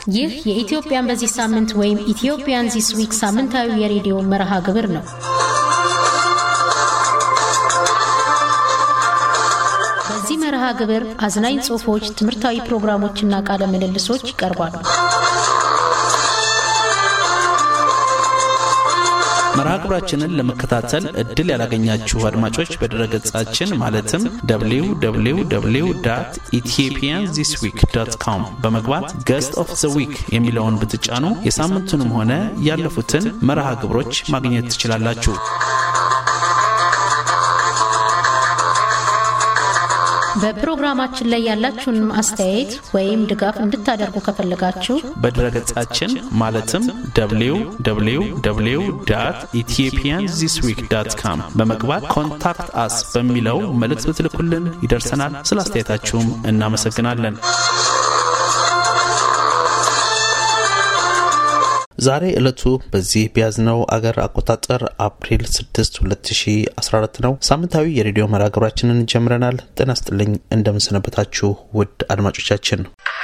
ይህ የኢትዮጵያን በዚህ ሳምንት ወይም ኢትዮጵያን ዚስ ዊክ ሳምንታዊ የሬዲዮ መርሃ ግብር ነው። በዚህ መርሃ ግብር አዝናኝ ጽሑፎች፣ ትምህርታዊ ፕሮግራሞችና ቃለ ምልልሶች ይቀርባሉ። መርሃ ግብራችንን ለመከታተል እድል ያላገኛችሁ አድማጮች በድረገጻችን ማለትም www ኢትዮጵያን ዚስ ዊክ ዶት ኮም በመግባት ገስት ኦፍ ዘ ዊክ የሚለውን ብትጫኑ የሳምንቱንም ሆነ ያለፉትን መርሃ ግብሮች ማግኘት ትችላላችሁ። በፕሮግራማችን ላይ ያላችሁን አስተያየት ወይም ድጋፍ እንድታደርጉ ከፈለጋችሁ በድረገጻችን ማለትም www ኢትዮጵያን ዚስ ዊክ ዳት ካም በመግባት ኮንታክት አስ በሚለው መልእክት ብትልኩልን ይደርሰናል። ስለ አስተያየታችሁም እናመሰግናለን። ዛሬ ዕለቱ በዚህ በያዝነው አገር አቆጣጠር አፕሪል 6 2014 ነው። ሳምንታዊ የሬዲዮ መርሃ ግብራችንን ጀምረናል። ጤና ስጥልኝ፣ እንደምንሰነበታችሁ ውድ አድማጮቻችን።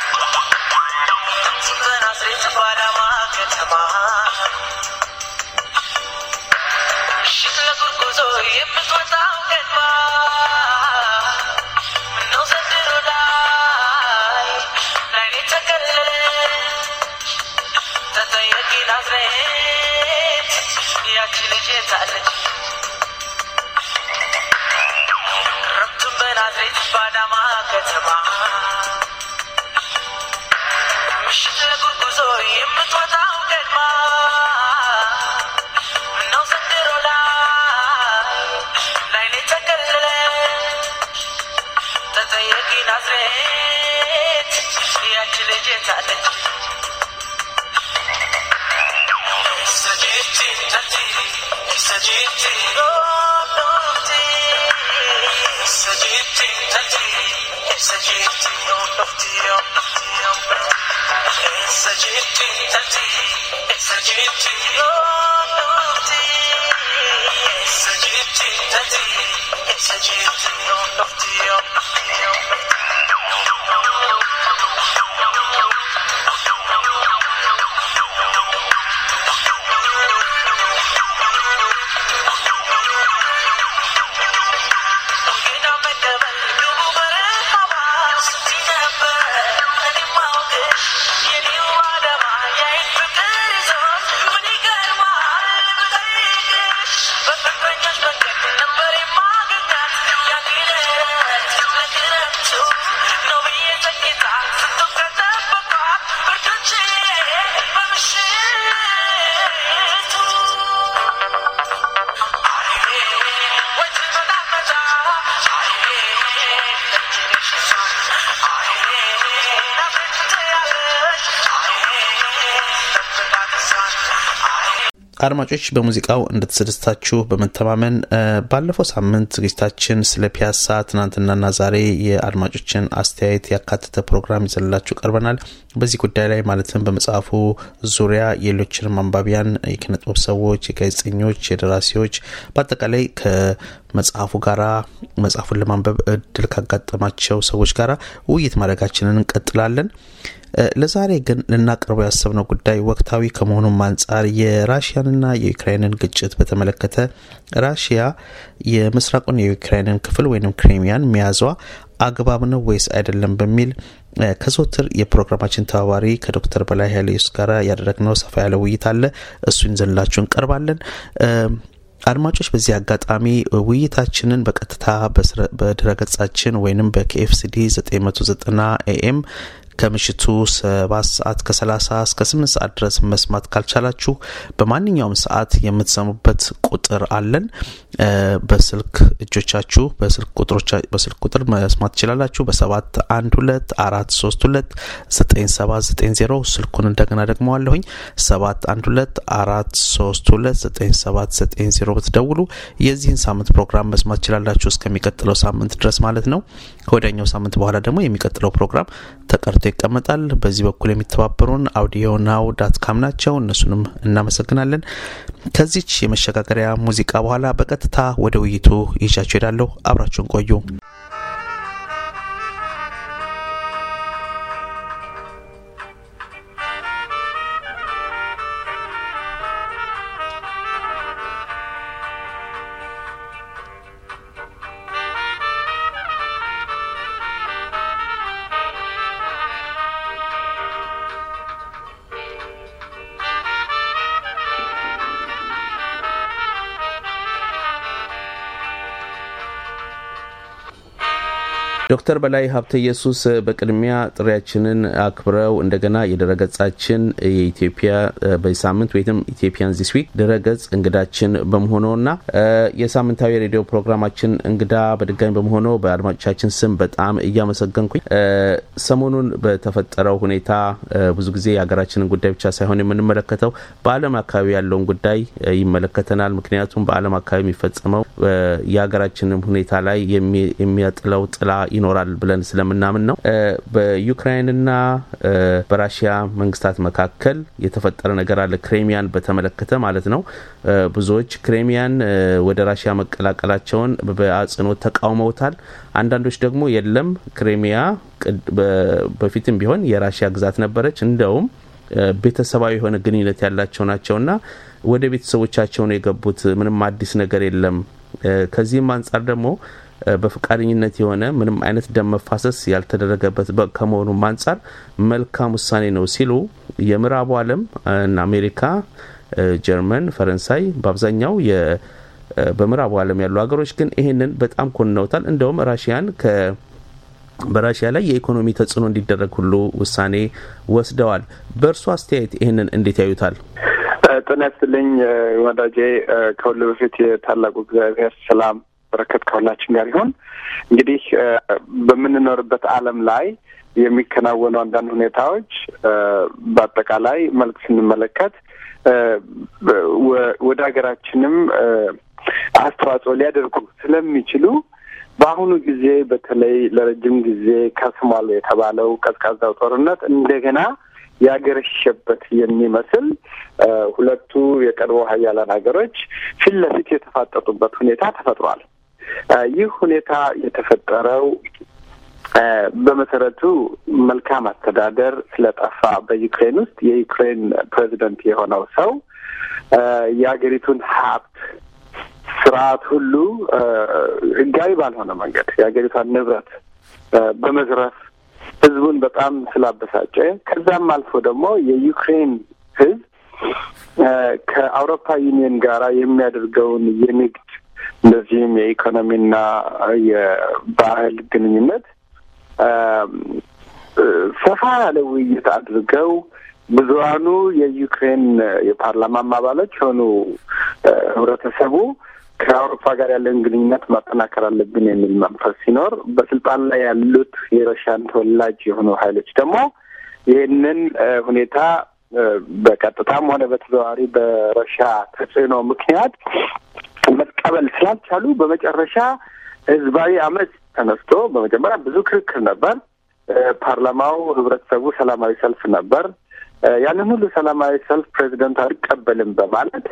አድማጮች በሙዚቃው እንደተሰደስታችሁ በመተማመን ባለፈው ሳምንት ዝግጅታችን ስለ ፒያሳ ትናንትናና ዛሬ የአድማጮችን አስተያየት ያካተተ ፕሮግራም ይዘንላችሁ ቀርበናል። በዚህ ጉዳይ ላይ ማለትም በመጽሐፉ ዙሪያ የሌሎችንም አንባቢያን፣ የኪነጥበብ ሰዎች፣ የጋዜጠኞች፣ የደራሲዎች በአጠቃላይ ከመጽሐፉ ጋራ መጽሐፉን ለማንበብ እድል ካጋጠማቸው ሰዎች ጋራ ውይይት ማድረጋችንን እንቀጥላለን። ለዛሬ ግን ልናቀርበው ያሰብነው ጉዳይ ወቅታዊ ከመሆኑም አንጻር የራሽያንና የዩክራይንን ግጭት በተመለከተ ራሽያ የምስራቁን የዩክራይንን ክፍል ወይም ክሬሚያን መያዟ አግባብ ነው ወይስ አይደለም በሚል ከዘወትር የፕሮግራማችን ተባባሪ ከዶክተር በላይ ኃይለ ኢየሱስ ጋር ያደረግነው ሰፋ ያለ ውይይት አለ። እሱን ይዘንላችሁ እንቀርባለን። አድማጮች በዚህ አጋጣሚ ውይይታችንን በቀጥታ በድረገጻችን ወይንም በኬኤፍሲዲ 990 ኤኤም ከምሽቱ ሰባት ሰዓት ከሰላሳ እስከ ስምንት ሰዓት ድረስ መስማት ካልቻላችሁ በማንኛውም ሰዓት የምትሰሙበት ቁጥር አለን። በስልክ እጆቻችሁ በስልክ ቁጥር መስማት ትችላላችሁ። በሰባት አንድ ሁለት አራት ሶስት ሁለት ዘጠኝ ሰባት ዘጠኝ ዜሮ ስልኩን እንደገና ደግመዋለሁኝ ሰባት አንድ ሁለት አራት ሶስት ሁለት ዘጠኝ ሰባት ዘጠኝ ዜሮ ብትደውሉ የዚህን ሳምንት ፕሮግራም መስማት ትችላላችሁ እስከሚቀጥለው ሳምንት ድረስ ማለት ነው። ከወዲያኛው ሳምንት በኋላ ደግሞ የሚቀጥለው ፕሮግራም ተቀርቶ ይቀመጣል። በዚህ በኩል የሚተባበሩን አውዲዮ ናው ዳት ካም ናቸው። እነሱንም እናመሰግናለን። ከዚች የመሸጋገሪያ ሙዚቃ በኋላ በቀጥታ ወደ ውይይቱ ይዣችሁ ሄዳለሁ። አብራችሁን ቆዩ። ዶክተር በላይ ሀብተ ኢየሱስ በቅድሚያ ጥሪያችንን አክብረው እንደገና የድረገጻችን የኢትዮጵያ በዚህ ሳምንት ወይም ኢትዮጵያን ዚስ ዊክ ድረገጽ እንግዳችን በመሆኖና የሳምንታዊ ሬዲዮ ፕሮግራማችን እንግዳ በድጋሚ በመሆኖ በአድማጮቻችን ስም በጣም እያመሰገንኩኝ ሰሞኑን በተፈጠረው ሁኔታ ብዙ ጊዜ የሀገራችንን ጉዳይ ብቻ ሳይሆን የምንመለከተው በዓለም አካባቢ ያለውን ጉዳይ ይመለከተናል። ምክንያቱም በዓለም አካባቢ የሚፈጸመው የሀገራችንም ሁኔታ ላይ የሚያጥለው ጥላ ይኖራል ብለን ስለምናምን ነው። በዩክራይንና በራሽያ መንግስታት መካከል የተፈጠረ ነገር አለ። ክሬሚያን በተመለከተ ማለት ነው። ብዙዎች ክሬሚያን ወደ ራሽያ መቀላቀላቸውን በአጽንኦት ተቃውመውታል። አንዳንዶች ደግሞ የለም ክሬሚያ በፊትም ቢሆን የራሽያ ግዛት ነበረች፣ እንደውም ቤተሰባዊ የሆነ ግንኙነት ያላቸው ናቸውና ወደ ቤተሰቦቻቸው ነው የገቡት። ምንም አዲስ ነገር የለም። ከዚህም አንጻር ደግሞ በፈቃደኝነት የሆነ ምንም አይነት ደም መፋሰስ ያልተደረገበት ከመሆኑም አንጻር መልካም ውሳኔ ነው ሲሉ የምዕራቡ ዓለም እና አሜሪካ፣ ጀርመን፣ ፈረንሳይ በአብዛኛው በምዕራቡ ዓለም ያሉ ሀገሮች ግን ይህንን በጣም ኮንነውታል። እንደውም ራሽያን ከ በራሽያ ላይ የኢኮኖሚ ተጽዕኖ እንዲደረግ ሁሉ ውሳኔ ወስደዋል። በእርሱ አስተያየት ይህንን እንዴት ያዩታል? ጤና ይስጥልኝ ወዳጄ። ከሁሉ በፊት የታላቁ እግዚአብሔር ሰላም በረከት ከሁላችን ጋር ይሁን። እንግዲህ በምንኖርበት ዓለም ላይ የሚከናወኑ አንዳንድ ሁኔታዎች በአጠቃላይ መልክ ስንመለከት ወደ ሀገራችንም አስተዋጽኦ ሊያደርጉ ስለሚችሉ በአሁኑ ጊዜ በተለይ ለረጅም ጊዜ ከስሟል የተባለው ቀዝቃዛው ጦርነት እንደገና ያገረሸበት የሚመስል ሁለቱ የቀድሞ ሀያላን ሀገሮች ፊት ለፊት የተፋጠጡበት ሁኔታ ተፈጥሯል። ይህ ሁኔታ የተፈጠረው በመሰረቱ መልካም አስተዳደር ስለጠፋ በዩክሬን ውስጥ የዩክሬን ፕሬዚደንት የሆነው ሰው የሀገሪቱን ሀብት ስርዓት ሁሉ ህጋዊ ባልሆነ መንገድ የሀገሪቷን ንብረት በመዝረፍ ህዝቡን በጣም ስላበሳጨ ከዛም አልፎ ደግሞ የዩክሬን ህዝብ ከአውሮፓ ዩኒየን ጋራ የሚያደርገውን የንግድ እንደዚህም የኢኮኖሚና የባህል ግንኙነት ሰፋ ያለ ውይይት አድርገው ብዙሀኑ የዩክሬን የፓርላማም አባሎች የሆኑ ህብረተሰቡ ከአውሮፓ ጋር ያለን ግንኙነት ማጠናከር አለብን የሚል መንፈስ ሲኖር በስልጣን ላይ ያሉት የረሻን ተወላጅ የሆኑ ሀይሎች ደግሞ ይህንን ሁኔታ በቀጥታም ሆነ በተዘዋዋሪ በረሻ ተጽዕኖ ምክንያት መቀበል ስላልቻሉ በመጨረሻ ህዝባዊ አመፅ ተነስቶ በመጀመሪያ ብዙ ክርክር ነበር። ፓርላማው፣ ህብረተሰቡ ሰላማዊ ሰልፍ ነበር። ያንን ሁሉ ሰላማዊ ሰልፍ ፕሬዚደንቱ አልቀበልም በማለት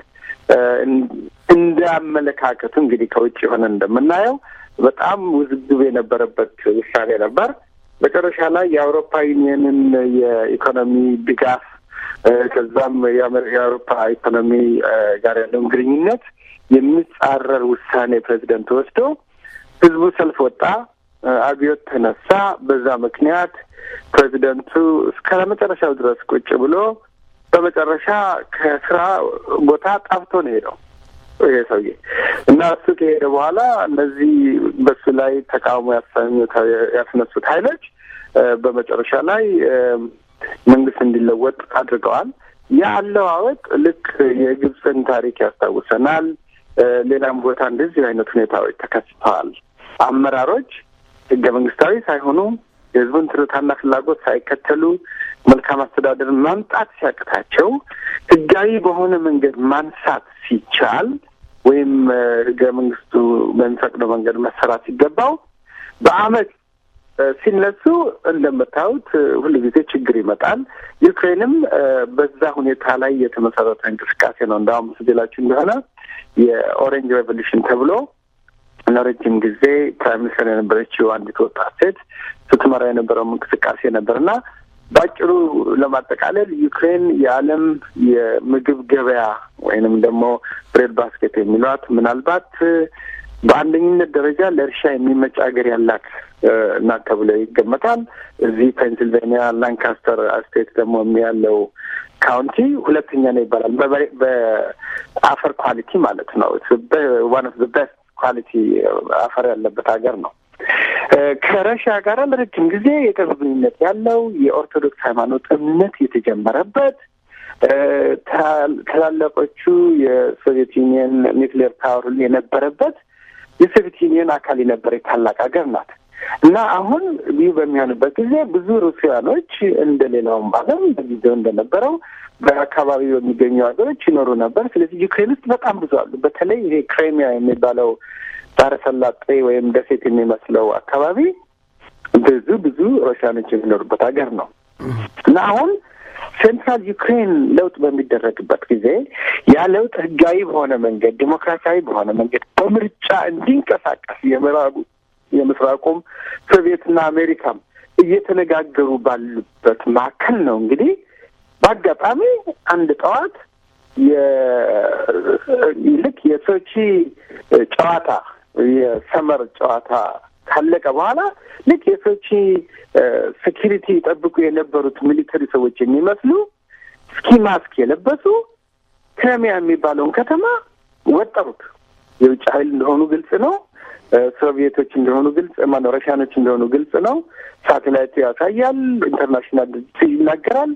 እንደ አመለካከቱ እንግዲህ ከውጭ የሆነ እንደምናየው በጣም ውዝግብ የነበረበት ውሳኔ ነበር። መጨረሻ ላይ የአውሮፓ ዩኒየንን የኢኮኖሚ ድጋፍ ከዛም የአውሮፓ ኢኮኖሚ ጋር ያለውን ግንኙነት የሚጻረር ውሳኔ ፕሬዚደንት ወስዶ ህዝቡ ሰልፍ ወጣ፣ አብዮት ተነሳ። በዛ ምክንያት ፕሬዚደንቱ እስከ መጨረሻው ድረስ ቁጭ ብሎ በመጨረሻ ከስራ ቦታ ጠፍቶ ነው ሄደው ይሄ ሰውዬ እና እሱ ከሄደ በኋላ እነዚህ በሱ ላይ ተቃውሞ ያስነሱት ሀይሎች በመጨረሻ ላይ መንግስት እንዲለወጥ አድርገዋል። ያ አለዋወጥ ልክ የግብፅን ታሪክ ያስታውሰናል። ሌላም ቦታ እንደዚህ አይነት ሁኔታዎች ተከስተዋል። አመራሮች ህገ መንግስታዊ ሳይሆኑ የህዝቡን ትርታና ፍላጎት ሳይከተሉ መልካም አስተዳደር ማምጣት ሲያቅታቸው ህጋዊ በሆነ መንገድ ማንሳት ሲቻል ወይም ህገ መንግስቱ በሚፈቅደው መንገድ መሰራት ሲገባው በአመት ሲነሱ እንደምታዩት ሁሉ ጊዜ ችግር ይመጣል። ዩክሬንም በዛ ሁኔታ ላይ የተመሰረተ እንቅስቃሴ ነው። እንዳሁም ስላችሁ እንደሆነ የኦሬንጅ ሬቮሉሽን ተብሎ ለረጅም ጊዜ ፕራይም ሚኒስትር የነበረችው አንዲት ወጣት ሴት ስትመራ የነበረው እንቅስቃሴ ነበር እና በአጭሩ ለማጠቃለል ዩክሬን የዓለም የምግብ ገበያ ወይንም ደግሞ ብሬድ ባስኬት የሚሏት ምናልባት በአንደኝነት ደረጃ ለእርሻ የሚመች ሀገር ያላት እናት ተብሎ ይገመታል። እዚህ ፔንሲልቬኒያ ላንካስተር ስቴት ደግሞ ያለው ካውንቲ ሁለተኛ ነው ይባላል። በአፈር ኳሊቲ ማለት ነው። ዋን ኦፍ ቤስት ኳሊቲ አፈር ያለበት ሀገር ነው ከረሻ ጋር ለረጅም ጊዜ የቅርብ ግንኙነት ያለው የኦርቶዶክስ ሃይማኖት እምነት የተጀመረበት ታላላቆቹ የሶቪየት ዩኒየን ኒውክሌር ፓወር ሁሉ የነበረበት የሶቪየት ዩኒየን አካል የነበረ ታላቅ ሀገር ናት እና አሁን ይህ በሚሆንበት ጊዜ ብዙ ሩሲያኖች እንደ ሌላውም ዓለም በጊዜው እንደነበረው በአካባቢ በሚገኙ ሀገሮች ይኖሩ ነበር። ስለዚህ ዩክሬን ውስጥ በጣም ብዙ አሉ። በተለይ ይሄ ክሬሚያ የሚባለው ባህረ ሰላጤ ወይም ደሴት የሚመስለው አካባቢ ብዙ ብዙ ሩሲያኖች የሚኖሩበት ሀገር ነው እና አሁን ሴንትራል ዩክሬን ለውጥ በሚደረግበት ጊዜ ያ ለውጥ ህጋዊ በሆነ መንገድ ዲሞክራሲያዊ በሆነ መንገድ በምርጫ እንዲንቀሳቀስ የምዕራቡ የምስራቁም ሶቪየትና አሜሪካም እየተነጋገሩ ባሉበት መካከል ነው እንግዲህ በአጋጣሚ አንድ ጠዋት ልክ የሶቺ ጨዋታ የሰመር ጨዋታ ካለቀ በኋላ ልክ የሶቺ ሴኪሪቲ ጠብቁ የነበሩት ሚሊተሪ ሰዎች የሚመስሉ ስኪ ማስክ የለበሱ ክረሚያ የሚባለውን ከተማ ወጠሩት። የውጭ ኃይል እንደሆኑ ግልጽ ነው። ሶቪየቶች እንደሆኑ ግልጽ ማነው፣ ረሻኖች እንደሆኑ ግልጽ ነው። ሳቴላይቱ ያሳያል። ኢንተርናሽናል ድርጅት ይናገራል።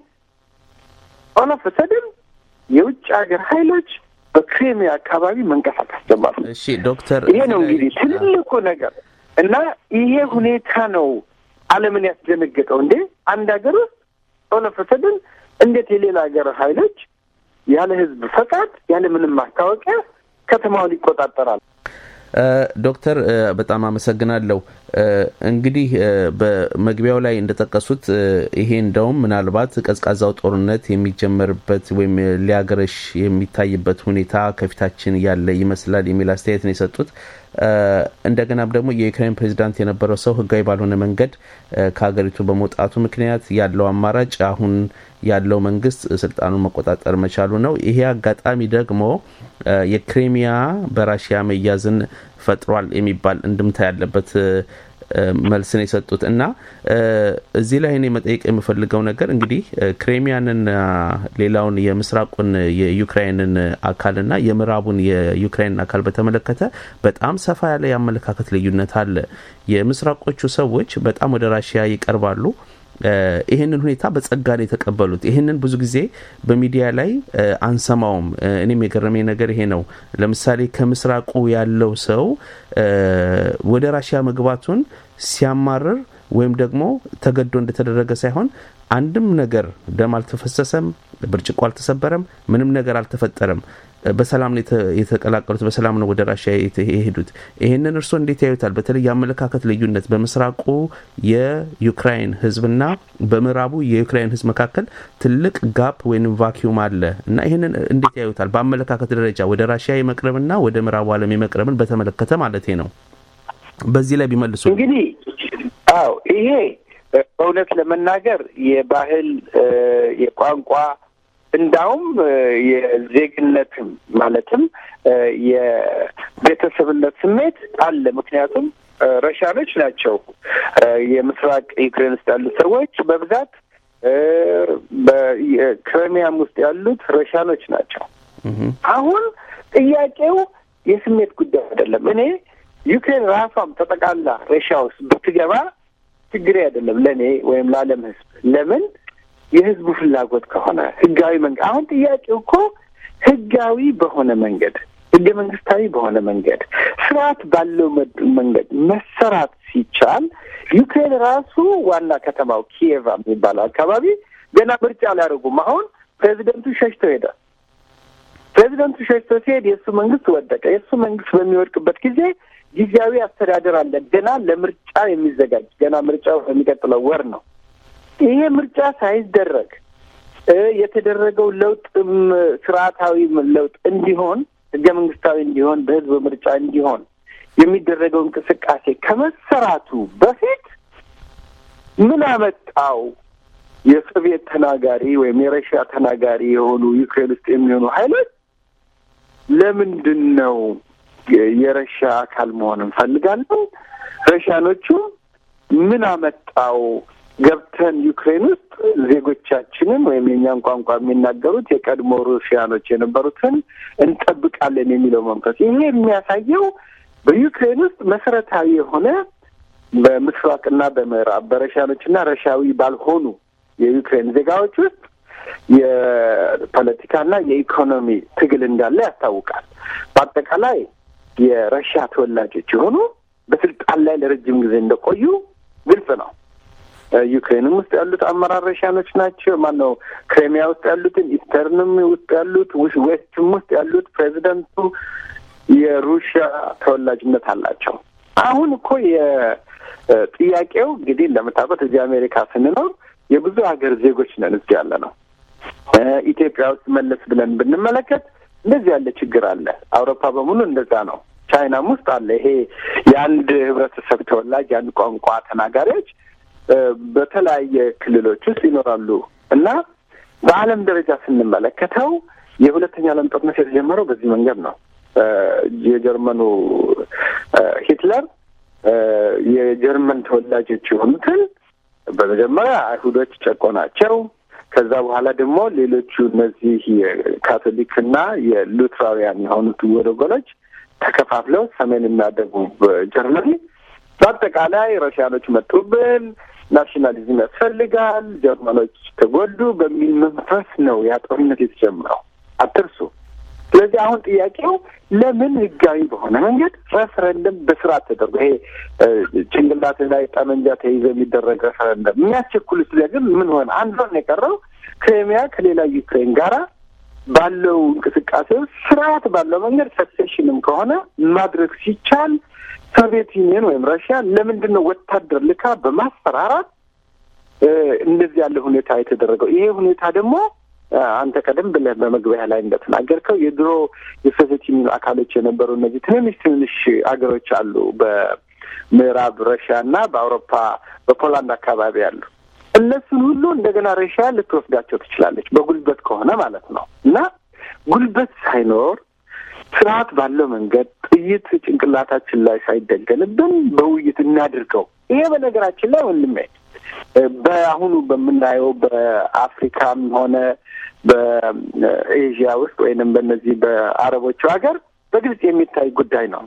ኦሎፍ ሰድን የውጭ ሀገር ኃይሎች በክሬሚያ አካባቢ መንቀሳቀስ ጀመሩ። እሺ ዶክተር፣ ይሄ ነው እንግዲህ ትልቁ ነገር እና ይሄ ሁኔታ ነው ዓለምን ያስደነገጠው። እንዴ አንድ ሀገር ውስጥ ኦሎፍ ሰድን እንዴት የሌላ ሀገር ኃይሎች ያለ ህዝብ ፈቃድ ያለ ምንም ማስታወቂያ ከተማውን ይቆጣጠራል? ዶክተር በጣም አመሰግናለሁ። እንግዲህ በመግቢያው ላይ እንደጠቀሱት ይሄ እንደውም ምናልባት ቀዝቃዛው ጦርነት የሚጀመርበት ወይም ሊያገረሽ የሚታይበት ሁኔታ ከፊታችን ያለ ይመስላል የሚል አስተያየት ነው የሰጡት። እንደገናም ደግሞ የዩክሬን ፕሬዚዳንት የነበረው ሰው ህጋዊ ባልሆነ መንገድ ከሀገሪቱ በመውጣቱ ምክንያት ያለው አማራጭ አሁን ያለው መንግስት ስልጣኑን መቆጣጠር መቻሉ ነው። ይሄ አጋጣሚ ደግሞ የክሬሚያ በራሽያ መያዝን ፈጥሯል የሚባል እንድምታ ያለበት መልስን የሰጡት እና እዚህ ላይ እኔ መጠየቅ የምፈልገው ነገር እንግዲህ ክሬሚያንና ሌላውን የምስራቁን የዩክራይንን አካልና የምዕራቡን የዩክራይንን አካል በተመለከተ በጣም ሰፋ ያለ የአመለካከት ልዩነት አለ። የምስራቆቹ ሰዎች በጣም ወደ ራሽያ ይቀርባሉ። ይህንን ሁኔታ በጸጋ ነው የተቀበሉት። ይህንን ብዙ ጊዜ በሚዲያ ላይ አንሰማውም። እኔም የገረመኝ ነገር ይሄ ነው። ለምሳሌ ከምስራቁ ያለው ሰው ወደ ራሽያ መግባቱን ሲያማርር ወይም ደግሞ ተገዶ እንደተደረገ ሳይሆን አንድም ነገር ደም አልተፈሰሰም፣ ብርጭቆ አልተሰበረም፣ ምንም ነገር አልተፈጠረም። በሰላም ነው የተቀላቀሉት፣ በሰላም ነው ወደ ራሽያ የሄዱት። ይህንን እርስዎ እንዴት ያዩታል? በተለይ የአመለካከት ልዩነት በምስራቁ የዩክራይን ሕዝብና በምዕራቡ የዩክራይን ሕዝብ መካከል ትልቅ ጋፕ ወይም ቫኪዩም አለ እና ይህንን እንዴት ያዩታል? በአመለካከት ደረጃ ወደ ራሽያ የመቅረብና ወደ ምዕራቡ ዓለም የመቅረብን በተመለከተ ማለት ነው። በዚህ ላይ ቢመልሱ እንግዲህ አዎ ይሄ በእውነት ለመናገር የባህል የቋንቋ እንዳውም የዜግነትም ማለትም የቤተሰብነት ስሜት አለ። ምክንያቱም ረሻኖች ናቸው የምስራቅ ዩክሬን ውስጥ ያሉት ሰዎች በብዛት በክሬሚያም ውስጥ ያሉት ረሻኖች ናቸው። አሁን ጥያቄው የስሜት ጉዳይ አይደለም። እኔ ዩክሬን ራሷም ተጠቃላ ረሻ ውስጥ ብትገባ ችግሬ አይደለም ለእኔ ወይም ለዓለም ሕዝብ ለምን የህዝቡ ፍላጎት ከሆነ ህጋዊ መንገድ አሁን ጥያቄው እኮ ህጋዊ በሆነ መንገድ ህገ መንግስታዊ በሆነ መንገድ ስርዓት ባለው መንገድ መሰራት ሲቻል ዩክሬን ራሱ ዋና ከተማው ኪየቫ የሚባለው አካባቢ ገና ምርጫ አላደርጉም። አሁን ፕሬዚደንቱ ሸሽቶ ሄደ። ፕሬዚደንቱ ሸሽቶ ሲሄድ የእሱ መንግስት ወደቀ። የእሱ መንግስት በሚወድቅበት ጊዜ ጊዜያዊ አስተዳደር አለ፣ ገና ለምርጫ የሚዘጋጅ ገና ምርጫው በሚቀጥለው ወር ነው። ይሄ ምርጫ ሳይደረግ የተደረገው ለውጥም ስርዓታዊ ለውጥ እንዲሆን ህገ መንግስታዊ እንዲሆን በህዝብ ምርጫ እንዲሆን የሚደረገው እንቅስቃሴ ከመሰራቱ በፊት ምን አመጣው? የሶቪየት ተናጋሪ ወይም የረሽያ ተናጋሪ የሆኑ ዩክሬን ውስጥ የሚሆኑ ሀይሎች ለምንድን ነው የረሻ አካል መሆን እንፈልጋለን? ረሻኖቹ ምን አመጣው ገብተን ዩክሬን ውስጥ ዜጎቻችንን ወይም የኛን ቋንቋ የሚናገሩት የቀድሞ ሩሲያኖች የነበሩትን እንጠብቃለን የሚለው መንፈስ ይሄ የሚያሳየው በዩክሬን ውስጥ መሰረታዊ የሆነ በምስራቅና በምዕራብ በረሻኖችና ረሻዊ ባልሆኑ የዩክሬን ዜጋዎች ውስጥ የፖለቲካና የኢኮኖሚ ትግል እንዳለ ያስታውቃል። በአጠቃላይ የረሻ ተወላጆች የሆኑ በስልጣን ላይ ለረጅም ጊዜ እንደቆዩ ግልጽ ነው። ዩክሬንም ውስጥ ያሉት አመራር ረሻኖች ናቸው። ማነው ክሬሚያ ውስጥ ያሉትን፣ ኢስተርንም ውስጥ ያሉት፣ ዌስትም ውስጥ ያሉት ፕሬዚደንቱ የሩሽያ ተወላጅነት አላቸው። አሁን እኮ የጥያቄው እንግዲህ እንደምታውቁት እዚህ አሜሪካ ስንኖር የብዙ ሀገር ዜጎች ነን እዚህ ያለ ነው። ኢትዮጵያ ውስጥ መለስ ብለን ብንመለከት እንደዚህ ያለ ችግር አለ። አውሮፓ በሙሉ እንደዛ ነው። ቻይናም ውስጥ አለ። ይሄ የአንድ ህብረተሰብ ተወላጅ የአንድ ቋንቋ ተናጋሪዎች በተለያየ ክልሎች ውስጥ ይኖራሉ እና በዓለም ደረጃ ስንመለከተው የሁለተኛ ዓለም ጦርነት የተጀመረው በዚህ መንገድ ነው። የጀርመኑ ሂትለር የጀርመን ተወላጆች የሆኑትን በመጀመሪያ አይሁዶች ጨቆናቸው። ከዛ በኋላ ደግሞ ሌሎቹ እነዚህ የካቶሊክና የሉትራውያን የሆኑት ወገኖች ተከፋፍለው ሰሜንና ደቡብ ጀርመኒ በአጠቃላይ ረሽያኖች መጡብን፣ ናሽናሊዝም ያስፈልጋል፣ ጀርመኖች ተጎዱ በሚል መንፈስ ነው ያ ጦርነት የተጀመረው። አትርሱ። ስለዚህ አሁን ጥያቄው ለምን ህጋዊ በሆነ መንገድ ሬፈረንደም በስርዓት ተደርጎ ይሄ ጭንቅላት ላይ ጠመንጃ ተይዘ የሚደረግ ሬፈረንደም የሚያስቸኩሉት ግን ምን ሆነ? አንድ ሆነ የቀረው ክሬሚያ ከሌላ ዩክሬን ጋራ ባለው እንቅስቃሴ ውስጥ ስርዓት ባለው መንገድ ሰክሴሽንም ከሆነ ማድረግ ሲቻል ሶቪየት ዩኒየን ወይም ራሽያ ለምንድን ነው ወታደር ልካ በማስፈራራት እንደዚህ ያለ ሁኔታ የተደረገው? ይሄ ሁኔታ ደግሞ አንተ ቀደም ብለህ በመግቢያ ላይ እንደተናገርከው የድሮ የሶቪየት ዩኒየን አካሎች የነበሩ እነዚህ ትንንሽ ትንንሽ አገሮች አሉ በምዕራብ ረሽያ እና በአውሮፓ በፖላንድ አካባቢ ያሉ እነሱን ሁሉ እንደገና ረሽያ ልትወስዳቸው ትችላለች፣ በጉልበት ከሆነ ማለት ነው። እና ጉልበት ሳይኖር ስርዓት ባለው መንገድ ጥይት ጭንቅላታችን ላይ ሳይደገንብን በውይይት እናድርገው። ይሄ በነገራችን ላይ ወንድሜ በአሁኑ በምናየው በአፍሪካም ሆነ በኤዥያ ውስጥ ወይንም በእነዚህ በአረቦቹ ሀገር በግልጽ የሚታይ ጉዳይ ነው።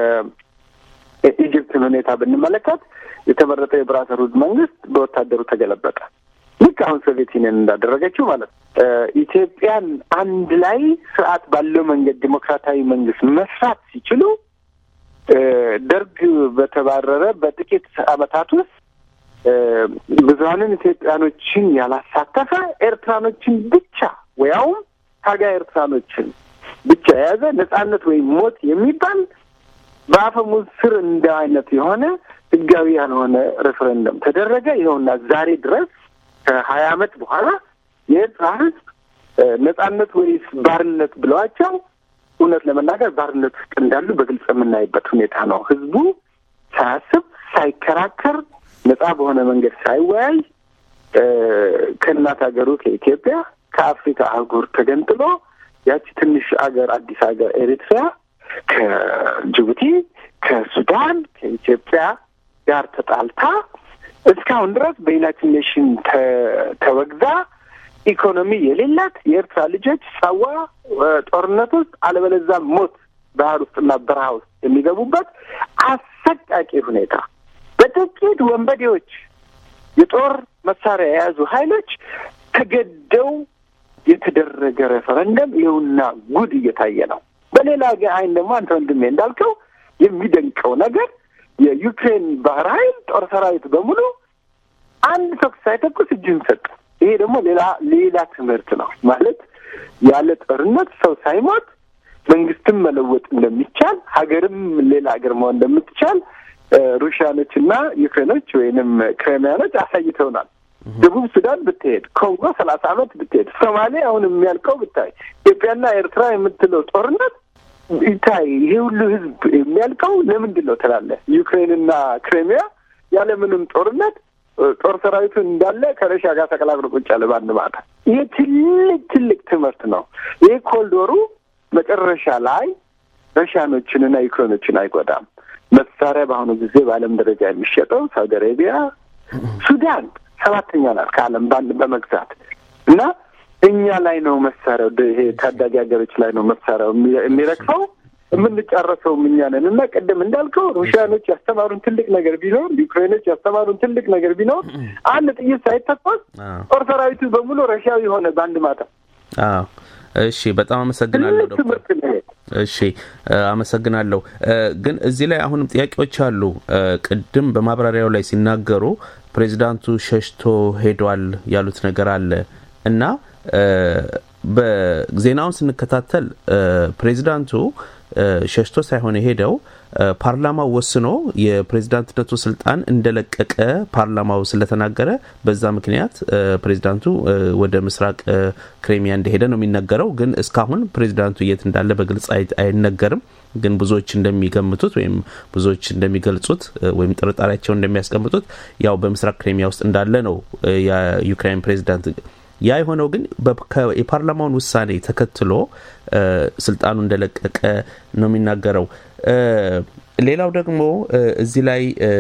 የኢጅፕትን ሁኔታ ብንመለከት የተመረጠው የብራዘርሁድ መንግስት በወታደሩ ተገለበጠ። ልክ አሁን ሶቪየት ዩኒየን እንዳደረገችው ማለት ነው። ኢትዮጵያን አንድ ላይ ስርዓት ባለው መንገድ ዲሞክራታዊ መንግስት መስራት ሲችሉ ደርግ በተባረረ በጥቂት ዓመታት ውስጥ ብዙሀንን ኢትዮጵያኖችን ያላሳተፈ ኤርትራኖችን ብቻ ወያውም ታጋይ ኤርትራኖችን ብቻ የያዘ ነጻነት ወይም ሞት የሚባል በአፈሙዝ ስር እንደ አይነት የሆነ ህጋዊ ያልሆነ ሬፈረንደም ተደረገ። ይኸውና ዛሬ ድረስ ከሀያ አመት በኋላ የኤርትራ ህዝብ ነጻነት ወይስ ባርነት ብለዋቸው እውነት ለመናገር ባርነት ውስጥ እንዳሉ በግልጽ የምናይበት ሁኔታ ነው። ህዝቡ ሳያስብ ሳይከራከር ነጻ በሆነ መንገድ ሳይወያይ ከእናት ሀገሩ ከኢትዮጵያ ከአፍሪካ አህጉር ተገንጥሎ ያቺ ትንሽ አገር አዲስ ሀገር ኤሪትሪያ ከጅቡቲ፣ ከሱዳን፣ ከኢትዮጵያ ጋር ተጣልታ እስካሁን ድረስ በዩናይትድ ኔሽን ተወግዛ ኢኮኖሚ የሌላት የኤርትራ ልጆች ሳዋ ጦርነት ውስጥ አለበለዛ ሞት ባህር ውስጥና በረሃ ውስጥ የሚገቡበት አሰቃቂ ሁኔታ በጥቂት ወንበዴዎች የጦር መሳሪያ የያዙ ኃይሎች ተገደው የተደረገ ሬፈረንደም ይኸውና ጉድ እየታየ ነው። በሌላ አይን ደግሞ አንተ ወንድሜ እንዳልከው የሚደንቀው ነገር የዩክሬን ባህር ኃይል ጦር ሰራዊት በሙሉ አንድ ተኩስ ሳይተኩስ እጅን ሰጠ። ይሄ ደግሞ ሌላ ሌላ ትምህርት ነው ማለት ያለ ጦርነት ሰው ሳይሞት መንግስትም መለወጥ እንደሚቻል ሀገርም ሌላ ሀገር መሆን እንደምትቻል ሩሽያኖች እና ዩክሬኖች ወይንም ክሬሚያኖች አሳይተውናል። ደቡብ ሱዳን ብትሄድ፣ ኮንጎ ሰላሳ አመት ብትሄድ፣ ሶማሌ አሁን የሚያልቀው ብታይ፣ ኢትዮጵያና ኤርትራ የምትለው ጦርነት ይታይ። ይሄ ሁሉ ህዝብ የሚያልቀው ለምንድን ነው ትላለህ? ዩክሬንና ክሬሚያ ያለምንም ጦርነት ጦር ሰራዊቱን እንዳለ ከረሻ ጋር ተቀላቅሎ ቁጭ ያለ በአንድ ማታ። ይሄ ትልቅ ትልቅ ትምህርት ነው። ይሄ ኮልዶሩ መጨረሻ ላይ ረሻኖችንና ዩክሬኖችን አይጎዳም። መሳሪያ በአሁኑ ጊዜ በዓለም ደረጃ የሚሸጠው ሳውዲ አረቢያ፣ ሱዳን ሰባተኛ ናት ከዓለም በአንድ በመግዛት እና እኛ ላይ ነው መሳሪያው፣ ይሄ ታዳጊ ሀገሮች ላይ ነው መሳሪያው የሚረግፈው። የምንጫረሰውም እኛ ነን እና ቅድም እንዳልከው ሩሲያኖች ያስተማሩን ትልቅ ነገር ቢኖር ዩክሬኖች ያስተማሩን ትልቅ ነገር ቢኖር አንድ ጥይት ሳይተኮስ ጦር ሰራዊቱ በሙሉ ረሻዊ ሆነ በአንድ ማታ። እሺ፣ በጣም አመሰግናለሁ ዶክተር። እሺ፣ አመሰግናለሁ። ግን እዚህ ላይ አሁንም ጥያቄዎች አሉ። ቅድም በማብራሪያው ላይ ሲናገሩ ፕሬዚዳንቱ ሸሽቶ ሄዷል ያሉት ነገር አለ እና በዜናውን ስንከታተል ፕሬዚዳንቱ ሸሽቶ ሳይሆን የሄደው ፓርላማው ወስኖ የፕሬዚዳንትነቱ ስልጣን እንደለቀቀ ፓርላማው ስለተናገረ በዛ ምክንያት ፕሬዚዳንቱ ወደ ምስራቅ ክሬሚያ እንደሄደ ነው የሚነገረው። ግን እስካሁን ፕሬዚዳንቱ የት እንዳለ በግልጽ አይነገርም። ግን ብዙዎች እንደሚገምቱት ወይም ብዙዎች እንደሚገልጹት ወይም ጥርጣሬያቸውን እንደሚያስቀምጡት ያው በምስራቅ ክሬሚያ ውስጥ እንዳለ ነው የዩክራይን ፕሬዚዳንት ያ የሆነው ግን የፓርላማውን ውሳኔ ተከትሎ ስልጣኑ እንደለቀቀ ነው የሚናገረው። ሌላው ደግሞ እዚህ ላይ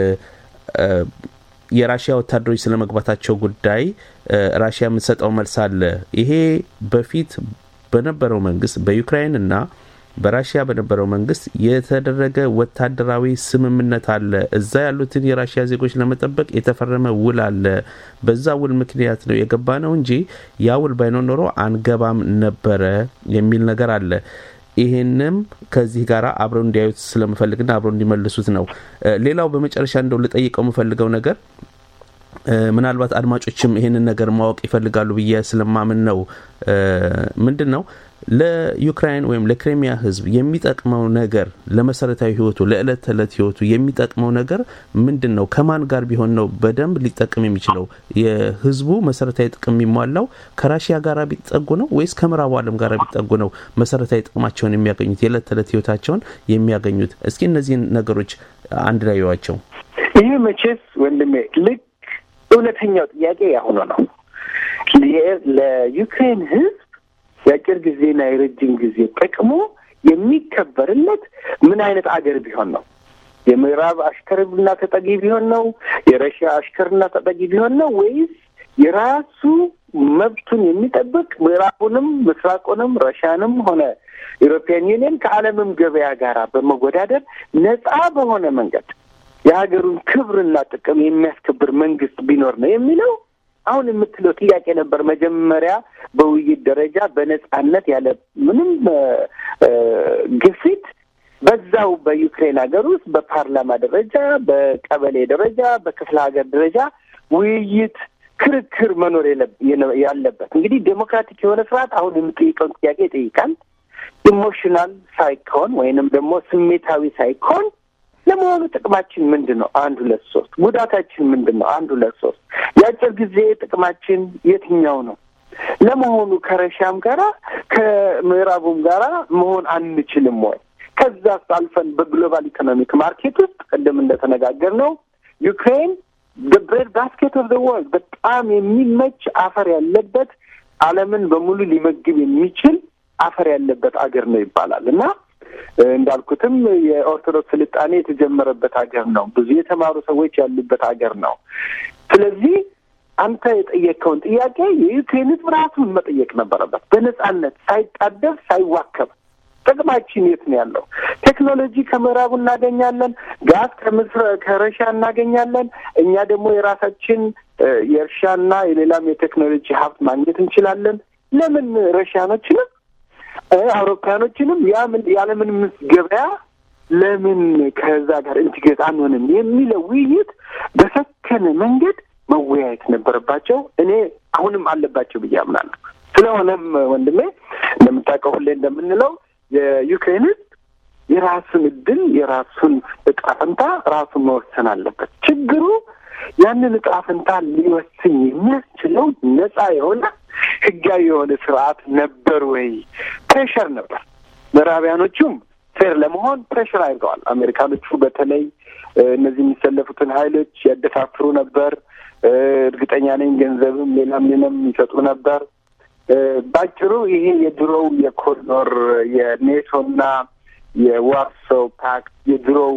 የራሽያ ወታደሮች ስለ መግባታቸው ጉዳይ ራሽያ የምትሰጠው መልስ አለ። ይሄ በፊት በነበረው መንግስት በዩክራይን እና በራሽያ በነበረው መንግስት የተደረገ ወታደራዊ ስምምነት አለ። እዛ ያሉትን የራሽያ ዜጎች ለመጠበቅ የተፈረመ ውል አለ። በዛ ውል ምክንያት ነው የገባ ነው እንጂ ያ ውል ባይኖር ኖሮ አንገባም ነበረ የሚል ነገር አለ። ይህንም ከዚህ ጋር አብረው እንዲያዩት ስለምፈልግና አብረው እንዲመልሱት ነው። ሌላው በመጨረሻ እንደው ልጠይቀው የምፈልገው ነገር ምናልባት አድማጮችም ይህንን ነገር ማወቅ ይፈልጋሉ ብዬ ስለማምን ነው። ምንድን ነው ለዩክራይን ወይም ለክሬሚያ ሕዝብ የሚጠቅመው ነገር ለመሰረታዊ ሕይወቱ ለዕለት ተዕለት ሕይወቱ የሚጠቅመው ነገር ምንድን ነው? ከማን ጋር ቢሆን ነው በደንብ ሊጠቅም የሚችለው? የሕዝቡ መሰረታዊ ጥቅም የሚሟላው ከራሽያ ጋር ቢጠጉ ነው ወይስ ከምዕራቡ ዓለም ጋር ቢጠጉ ነው መሰረታዊ ጥቅማቸውን የሚያገኙት የዕለት ተዕለት ሕይወታቸውን የሚያገኙት? እስኪ እነዚህን ነገሮች አንድ ላይ ይዋቸው። ይህ መቼስ ወንድሜ ልክ እውነተኛው ጥያቄ ያሁኑ ነው። ለዩክሬን ሕዝብ የአጭር ጊዜና የረጅም ጊዜ ጥቅሙ የሚከበርለት ምን አይነት አገር ቢሆን ነው? የምዕራብ አሽከርና ተጠጊ ቢሆን ነው? የረሽያ አሽከርና ተጠጊ ቢሆን ነው? ወይስ የራሱ መብቱን የሚጠብቅ ምዕራቡንም ምስራቁንም ረሻንም ሆነ ኢሮፒያን ዩኒየን ከዓለምም ገበያ ጋር በመወዳደር ነጻ በሆነ መንገድ የሀገሩን ክብርና ጥቅም የሚያስከብር መንግስት ቢኖር ነው የሚለው አሁን የምትለው ጥያቄ ነበር። መጀመሪያ በውይይት ደረጃ በነጻነት ያለ ምንም ግፊት በዛው በዩክሬን ሀገር ውስጥ በፓርላማ ደረጃ፣ በቀበሌ ደረጃ፣ በክፍለ ሀገር ደረጃ ውይይት፣ ክርክር መኖር ያለበት እንግዲህ ዴሞክራቲክ የሆነ ስርዓት አሁን የምጠይቀውን ጥያቄ ይጠይቃል። ኢሞሽናል ሳይኮን ወይንም ደግሞ ስሜታዊ ሳይኮን ለመሆኑ ጥቅማችን ምንድን ነው? አንድ ሁለት ሶስት። ጉዳታችን ምንድን ነው? አንድ ሁለት ሶስት። የአጭር ጊዜ ጥቅማችን የትኛው ነው? ለመሆኑ ከረሻም ጋራ ከምዕራቡም ጋራ መሆን አንችልም ወይ? ከዛስ አልፈን በግሎባል ኢኮኖሚክ ማርኬት ውስጥ ቅድም እንደተነጋገር ነው ዩክሬን ብሬድ ባስኬት ኦፍ ወርልድ በጣም የሚመች አፈር ያለበት ዓለምን በሙሉ ሊመግብ የሚችል አፈር ያለበት አገር ነው ይባላል እና እንዳልኩትም የኦርቶዶክስ ስልጣኔ የተጀመረበት ሀገር ነው። ብዙ የተማሩ ሰዎች ያሉበት ሀገር ነው። ስለዚህ አንተ የጠየቀውን ጥያቄ የዩክሬን ሕዝብ ራሱን መጠየቅ ነበረበት፣ በነጻነት ሳይጣደፍ ሳይዋከብ። ጥቅማችን የት ነው ያለው? ቴክኖሎጂ ከምዕራቡ እናገኛለን፣ ጋዝ ከምስር ከረሻ እናገኛለን። እኛ ደግሞ የራሳችን የእርሻና የሌላም የቴክኖሎጂ ሀብት ማግኘት እንችላለን። ለምን ረሻኖችንም አውሮፓያኖችንም ያለምንም ገበያ ለምን ከዛ ጋር ኢንቲግሬት አንሆንም የሚለው ውይይት በሰከነ መንገድ መወያየት ነበረባቸው። እኔ አሁንም አለባቸው ብዬ አምናለሁ። ስለሆነም ወንድሜ እንደምታውቀው ሁሌ እንደምንለው የዩክሬን ሕዝብ የራሱን እድል የራሱን እጣ ፈንታ ራሱን መወሰን አለበት። ችግሩ ያንን እጣ ፈንታ ሊወስን የሚያስችለው ነጻ የሆነ ህጋዊ የሆነ ስርዓት ነበር ወይ? ፕሬሸር ነበር። ምዕራቢያኖቹም ፌር ለመሆን ፕሬሽር አድርገዋል። አሜሪካኖቹ በተለይ እነዚህ የሚሰለፉትን ሀይሎች ያደፋፍሩ ነበር። እርግጠኛ ነኝ ገንዘብም ሌላም ሌላም ይሰጡ ነበር። ባጭሩ ይሄ የድሮው የኮሪዶር የኔቶና የዋርሶ ፓክት የድሮው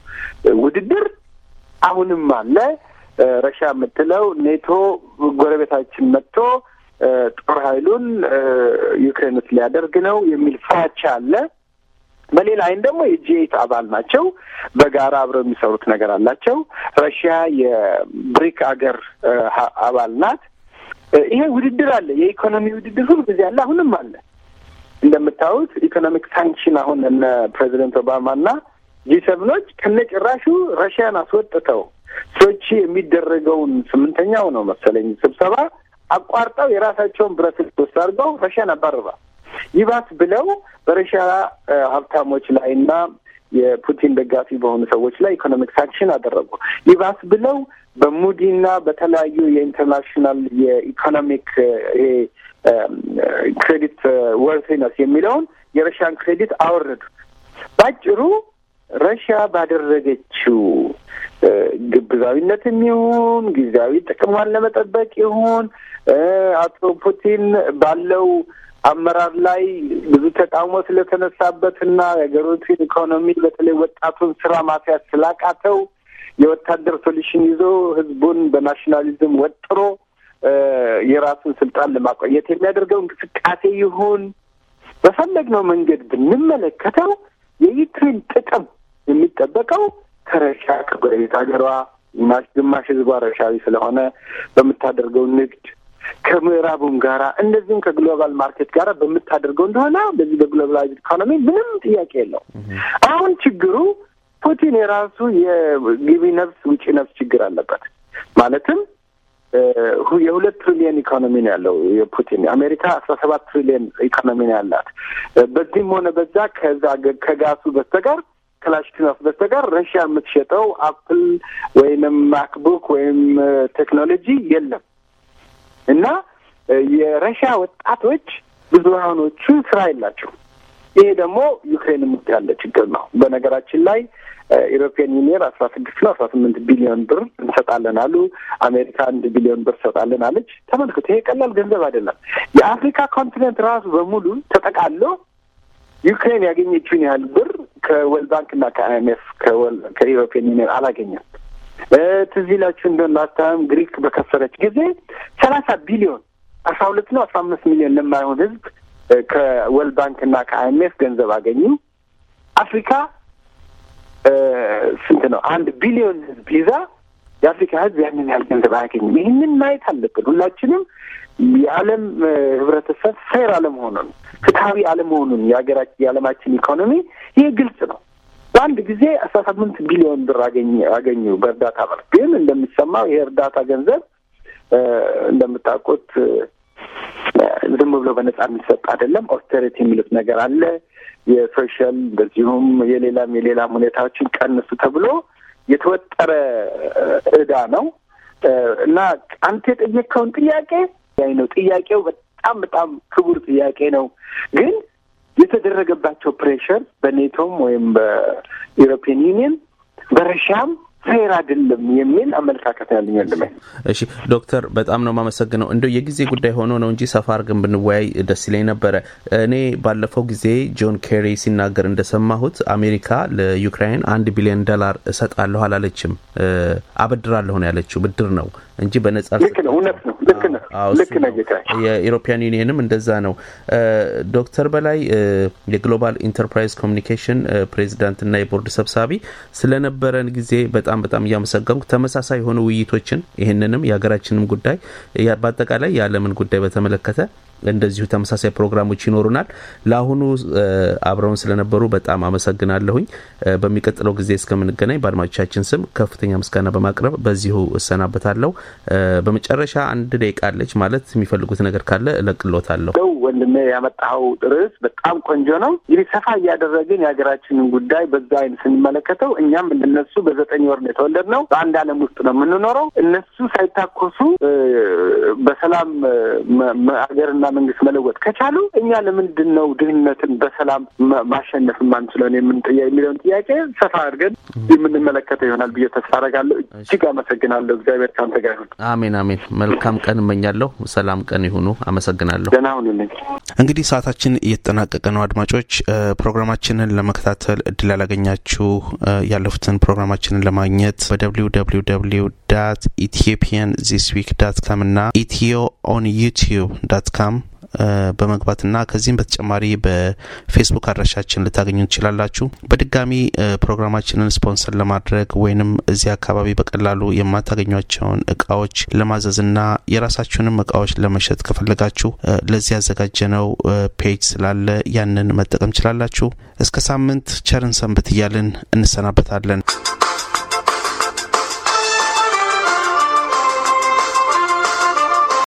ውድድር አሁንም አለ። ረሻ የምትለው ኔቶ ጎረቤታችን መጥቶ ጦር ኃይሉን ዩክሬን ውስጥ ሊያደርግ ነው የሚል ፍራቻ አለ። በሌላ አይን ደግሞ የጂ ኤይት አባል ናቸው። በጋራ አብረው የሚሰሩት ነገር አላቸው። ረሽያ የብሪክ አገር አባል ናት። ይሄ ውድድር አለ። የኢኮኖሚ ውድድር ሁሉ ጊዜ አለ፣ አሁንም አለ። እንደምታዩት ኢኮኖሚክ ሳንክሽን አሁን እነ ፕሬዚደንት ኦባማና ጂ ሰብኖች ከነጭራሹ ረሽያን አስወጥተው ሶቺ የሚደረገውን ስምንተኛው ነው መሰለኝ ስብሰባ አቋርጠው የራሳቸውን ብረት ልብስ አድርገው ረሽያን አባርሯል። ይባስ ብለው በረሽያ ሀብታሞች ላይ እና የፑቲን ደጋፊ በሆኑ ሰዎች ላይ ኢኮኖሚክ ሳንክሽን አደረጉ። ይባስ ብለው በሙዲና በተለያዩ የኢንተርናሽናል የኢኮኖሚክ ይሄ ክሬዲት ወርቲነስ የሚለውን የረሽያን ክሬዲት አወረዱ። ባጭሩ ረሽያ ባደረገችው ግብዛዊነትም ይሁን ጊዜያዊ ጥቅሟን ለመጠበቅ ይሁን አቶ ፑቲን ባለው አመራር ላይ ብዙ ተቃውሞ ስለተነሳበትና የሀገሪቱን ኢኮኖሚ በተለይ ወጣቱን ስራ ማስያዝ ስላቃተው የወታደር ሶሉሽን ይዞ ህዝቡን በናሽናሊዝም ወጥሮ የራሱን ስልጣን ለማቆየት የሚያደርገው እንቅስቃሴ ይሁን በፈለግነው መንገድ ብንመለከተው የዩክሬን ጥቅም የሚጠበቀው ከረሻ ከጎረቤት ሀገሯ ግማሽ ህዝቧ ረሻዊ ስለሆነ በምታደርገው ንግድ ከምዕራቡም ጋራ እንደዚህም ከግሎባል ማርኬት ጋራ በምታደርገው እንደሆነ በዚህ በግሎባላይዝድ ኢኮኖሚ ምንም ጥያቄ የለው። አሁን ችግሩ ፑቲን የራሱ የግቢ ነፍስ ውጪ ነፍስ ችግር አለበት። ማለትም የሁለት ትሪሊየን ኢኮኖሚ ነው ያለው የፑቲን። አሜሪካ አስራ ሰባት ትሪሊየን ኢኮኖሚ ነው ያላት። በዚህም ሆነ በዛ ከዛ ከጋሱ በስተቀር ክላሽኪኖፍ በስተቀር ረሽያ የምትሸጠው አፕል ወይንም ማክቡክ ወይም ቴክኖሎጂ የለም እና የረሽያ ወጣቶች ብዙሀኖቹ ስራ የላቸው። ይሄ ደግሞ ዩክሬን ውስጥ ያለ ችግር ነው። በነገራችን ላይ ኢሮፒያን ዩኒየን አስራ ስድስት ነው አስራ ስምንት ቢሊዮን ብር እንሰጣለን አሉ። አሜሪካ አንድ ቢሊዮን ብር ሰጣለን አለች። ተመልክቶ ይሄ ቀላል ገንዘብ አይደለም። የአፍሪካ ኮንቲኔንት ራሱ በሙሉ ተጠቃሎ ዩክሬን ያገኘችውን ያህል ብር ከወርልድ ባንክ እና ከአይኤምኤፍ ከኢሮፒያን ዩኒየን አላገኘም። ትዝ ይላችሁ እንደሆነ ላስታም ግሪክ በከሰረች ጊዜ ሰላሳ ቢሊዮን አስራ ሁለት ነው አስራ አምስት ሚሊዮን ለማይሆን ህዝብ ከወርልድ ባንክ እና ከአይኤምኤፍ ገንዘብ አገኙ። አፍሪካ ስንት ነው? አንድ ቢሊዮን ህዝብ ይዛ የአፍሪካ ህዝብ ያንን ያህል ገንዘብ አያገኝም። ይህንን ማየት አለብን ሁላችንም። የዓለም ህብረተሰብ ፌር አለመሆኑን ፍትሀዊ አለመሆኑን የሀገራችን የዓለማችን ኢኮኖሚ ይህ ግልጽ ነው። በአንድ ጊዜ አስራ ስምንት ቢሊዮን ብር አገኘ አገኙ በእርዳታ መልክ። ግን እንደሚሰማው ይሄ እርዳታ ገንዘብ እንደምታውቁት ዝም ብሎ በነጻ የሚሰጥ አይደለም። ኦስተሪቲ የሚሉት ነገር አለ። የሶሻል እንደዚሁም የሌላም የሌላም ሁኔታዎችን ቀንሱ ተብሎ የተወጠረ እዳ ነው እና አንተ የጠየቅከውን ጥያቄ ያይ ነው ጥያቄው በጣም በጣም ክቡር ጥያቄ ነው ግን የተደረገባቸው ፕሬሽር በኔቶም ወይም በኢሮፒያን ዩኒየን በረሻም ፌር አይደለም የሚል አመለካከት ያለኝ ወንድሜ። እሺ ዶክተር በጣም ነው የማመሰግነው። እንደው የጊዜ ጉዳይ ሆኖ ነው እንጂ ሰፋ አድርገን ብንወያይ ደስ ይለኝ ነበረ። እኔ ባለፈው ጊዜ ጆን ኬሪ ሲናገር እንደሰማሁት አሜሪካ ለዩክራይን አንድ ቢሊዮን ዶላር እሰጣለሁ አላለችም፣ አበድራለሁ ነው ያለችው። ብድር ነው እንጂ በነጻ ልክ ነው። እውነት ነው። ልክ ነው። ልክ ነው ጌታ። የኢሮፒያን ዩኒየንም እንደዛ ነው። ዶክተር በላይ የግሎባል ኢንተርፕራይዝ ኮሚኒኬሽን ፕሬዚዳንትና የቦርድ ሰብሳቢ ስለነበረን ጊዜ በጣም በጣም እያመሰገንኩ ተመሳሳይ የሆኑ ውይይቶችን ይህንንም የሀገራችንም ጉዳይ በአጠቃላይ የዓለምን ጉዳይ በተመለከተ እንደዚሁ ተመሳሳይ ፕሮግራሞች ይኖሩናል። ለአሁኑ አብረውን ስለነበሩ በጣም አመሰግናለሁኝ። በሚቀጥለው ጊዜ እስከምንገናኝ በአድማጮቻችን ስም ከፍተኛ ምስጋና በማቅረብ በዚሁ እሰናበታለሁ። በመጨረሻ አንድ ደቂቃ አለች ማለት የሚፈልጉት ነገር ካለ እለቅሎታለሁ። ወንድሜ ያመጣኸው ርዕስ በጣም ቆንጆ ነው። እንግዲህ ሰፋ እያደረግን የሀገራችንን ጉዳይ በዛ አይነት ስንመለከተው እኛም እንደነሱ በዘጠኝ ወር ነው የተወለድነው። በአንድ ዓለም ውስጥ ነው የምንኖረው። እነሱ ሳይታኮሱ በሰላም ሀገርና መንግስት መለወጥ ከቻሉ እኛ ለምንድን ነው ድህነትን በሰላም ማሸነፍ የማንችለውን የምንጥያ የሚለውን ጥያቄ ሰፋ አድርገን የምንመለከተው ይሆናል ብዬ ተስፋ አደርጋለሁ። እጅግ አመሰግናለሁ። እግዚአብሔር ከአንተ ጋር ይሁን። አሜን አሜን። መልካም ቀን እመኛለሁ። ሰላም ቀን ይሁኑ። አመሰግናለሁ። ደህና ሁኑልኝ። እንግዲህ ሰዓታችን እየተጠናቀቀ ነው። አድማጮች ፕሮግራማችንን ለመከታተል እድል ያላገኛችሁ ያለፉትን ፕሮግራማችንን ለማግኘት በደብሊው ደብሊው ደብሊው ዳት ኢትዮጵያን ዚስ ዊክ ዳት ካም እና ኢትዮ ኦን ዩቲዩብ ዳት ካም በመግባትና ከዚህም በተጨማሪ በፌስቡክ አድራሻችን ልታገኙ ትችላላችሁ። በድጋሚ ፕሮግራማችንን ስፖንሰር ለማድረግ ወይንም እዚህ አካባቢ በቀላሉ የማታገኟቸውን እቃዎች ለማዘዝና የራሳችሁንም እቃዎች ለመሸጥ ከፈለጋችሁ ለዚህ ያዘጋጀነው ፔጅ ስላለ ያንን መጠቀም ችላላችሁ። እስከ ሳምንት ቸርን ሰንብት እያልን እንሰናበታለን።